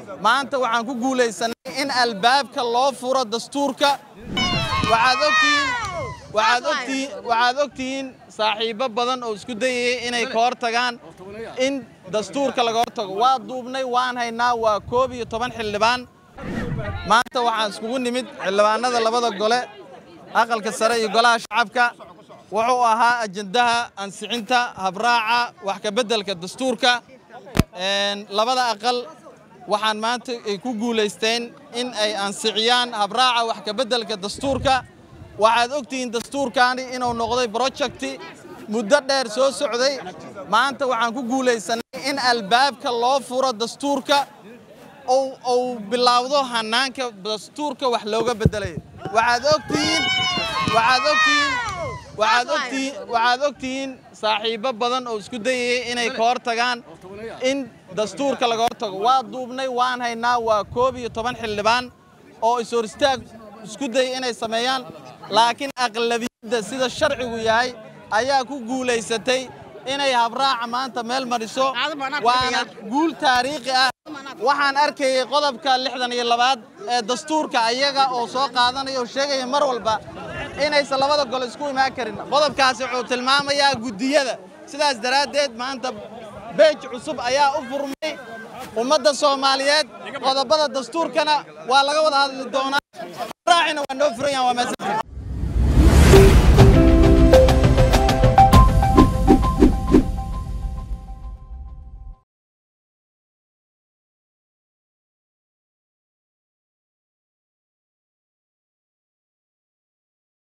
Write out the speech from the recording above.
maanta waxaan ku guulaysanay in albaabka loo furo dastuurka waxaad ogtihiin waxaad ogtihiin waxaad ogtihiin saaxiibo badan oo isku dayayay inay ka hor tagaan in dastuurka laga hor tago waa duubnay waan haynaa waa koob iyo toban xildhibaan maanta waxaan iskugu nimid xildhibaanada labada gole aqalka sare iyo golaha shacabka wuxuu ahaa ajendaha ansixinta habraaca wax ka beddelka dastuurka labada aqal waxaan maanta ay ku guulaysteen in ay ansixiyaan habraaca wax ka beddelka dastuurka waxaad ogtihiin dastuurkaani inuu noqday brojecti muddo dheer soo socday maanta waxaan ku guulaysanay in albaabka loo furo dastuurka uu bilaawdo hanaanka dastuurka wax looga beddelayo waxaad ogtihiin waxaad ogtihiin waxaad ogtihiin waxaad ogtihiin saaxiibo badan oo isku dayayay inay ka hor tagaan in dastuurka laga hor tago waa duubnay waan haynaa waa koob iyo toban xildhibaan oo is-hor istaag isku dayay inay sameeyaan laakiin aqlabiyadda sida sharcigu yahay ayaa ku guulaysatay inay habraaca maanta meel mariso waana guul taariikhi ah waxaan arkayay qodobka lixdan iyo labaad ee dastuurka ayaga oo soo qaadanaya oo sheegaya mar walba inaysan labada gole isku imaan karin qodobkaasi wuxuu tilmaamayaa guddiyada sidaas daraaddeed maanta beej cusub ayaa u furmay ummadda soomaaliyeed qodobada dastuurkana waa laga wada hadli doonaa raacina waa noo furan yahan waa